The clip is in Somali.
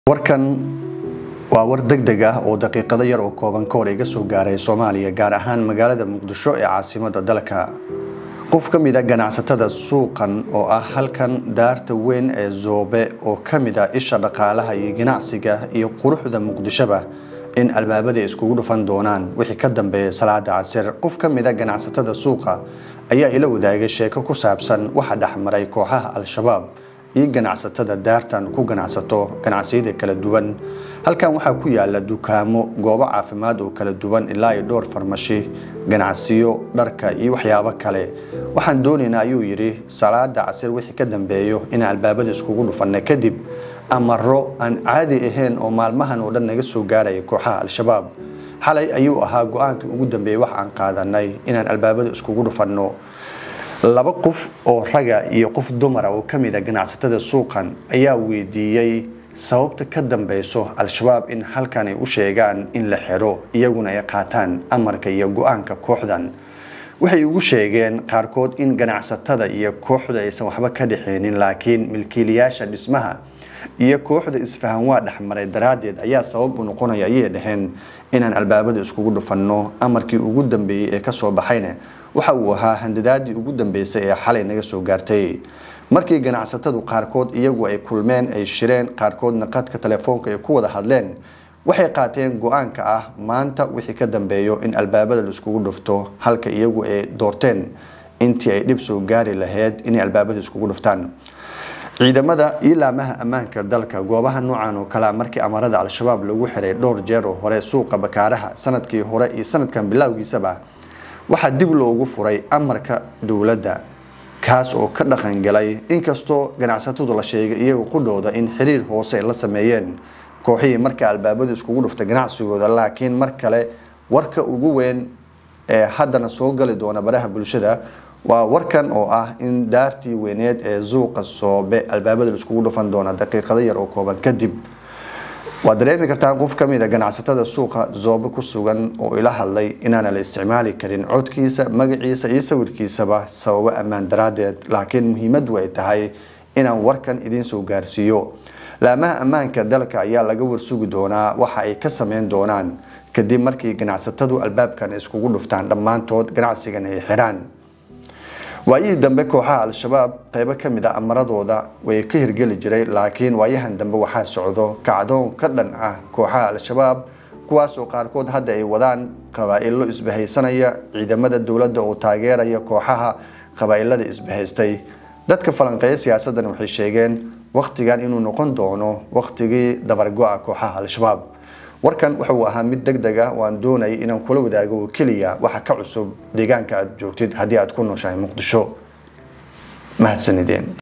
warkan waa war degdeg ah oo daqiiqado yar oo kooban ka hor iga soo gaaray soomaaliya gaar ahaan magaalada muqdisho ee caasimada dalka qof ka mid a ganacsatada suuqan oo ah halkan daarta weyn ee zoobe oo ka mid ah isha dhaqaalaha iyo ganacsiga iyo quruxda muqdishoba in albaabada iskugu dhufan doonaan wixii ka dambeeya salaada casir qof ka mid a ganacsatada suuqa ayaa ila wadaagay sheeko ku saabsan waxa dhexmaray kooxaha al-shabaab iyo ganacsatada daartan ku ganacsato ganacsiyada kala duwan halkan waxaa ku yaala dukaamo goobo caafimaad oo kala duwan ilaa iyo dhowr farmashi ganacsiyo dharka iyo waxyaabo kale waxaan doonaynaa ayuu yidhi salaada casir wixii ka dambeeyo inaan albaabada iskugu dhufanna kadib amaro aan caadi ahayn oo maalmahan oo dhan naga soo gaaraya kooxaha al-shabaab xalay ayuu ahaa go-aankii ugu dambeeyey wax aan qaadanay inaan albaabada iskugu dhufanno laba qof oo raga iyo qof dumara oo ka mid a ganacsatada suuqan ayaa weydiiyey sababta ka dambeyso al-shabaab in halkan ay u sheegaan in la xiro iyaguna ay qaataan amarka iyo go-aanka kooxdan waxay ugu sheegeen qaarkood in ganacsatada iyo kooxda aysan waxba ka dhexeynin laakiin milkiilayaasha dhismaha iyo kooxda isfahan waa dhexmaray daraaddeed ayaa sabab u noqonaya ayay dhaheen inaan albaabada iskugu dhufanno amarkii ugu dambeeyey ee kasoo baxayna waxa uu ahaa handadaadii ugu dambeysay ee xalay naga soo gaartay markii ganacsatadu qaarkood iyagu ay kulmeen ay shireen qaarkoodna qadka telefoonka ay ku wada hadleen waxay qaateen go-aanka ah maanta wixii ka dambeeyo in albaabada laiskugu dhufto halka iyagu ay doorteen intii ay dhib soo gaari lahayd inay albaabada iskugu dhuftaan ciidamada iyo laamaha ammaanka dalka goobaha noocan oo kalea markii amarada al-shabaab lagu xiray dhowr jeer oo hore suuqa bakaaraha sanadkii hore iyo sanadkan bilowgiisaba waxaa dib loogu furay amarka dowladda kaas oo ka dhaqangalay inkastoo ganacsatadu la sheegay iyaga qudhooda in xiriir hoose ay la sameeyeen kooxihii markaa albaabadu iskugu dhufta ganacsigooda laakiin mar kale warka ugu weyn ee haddana soo gali doona baraha bulshada waa warkan oo ah in daartii weyneed ee suuqa soobe albaabada laiskugu dhufan doona daqiiqado yar oo kooban kadib waad dareemi kartaan qof ka mid a ganacsatada suuqa zoobe ku sugan oo ila hadlay inaana la isticmaali karin codkiisa magaciisa iyo sawirkiisaba sababo ammaan daraaddeed laakiin muhiimadu ay tahay inaan warkan idiin soo gaarsiiyo laamaha ammaanka dalka ayaa laga warsugi doonaa waxa ay ka sameyn doonaan kadib markii ganacsatadu albaabkan iskugu dhuftaan dhammaantood ganacsigan ay xiraan waayihii dambe kooxaha al-shabaab qeybo ka mid a amaradooda way ka hirgeli jiray laakiin waayahan dambe waxaa socdo kacdoon ka dhan ah kooxaha al-shabaab kuwaasoo qaarkood hadda ay wadaan qabaa-ilo isbahaysanaya ciidamada dowladda oo taageeraya kooxaha qabaa-ilada isbahaystay dadka falanqeeya siyaasaddan waxay sheegeen wakhtigan inuu noqon doono wakhtigii dabargo-a kooxaha al-shabaab warkan wuxuu ahaa mid deg deg ah oo aan doonayay inaan kula wadaago oo keliya waxa ka cusub deegaanka aad joogtid haddii aad ku nooshahay muqdisho mahadsanideen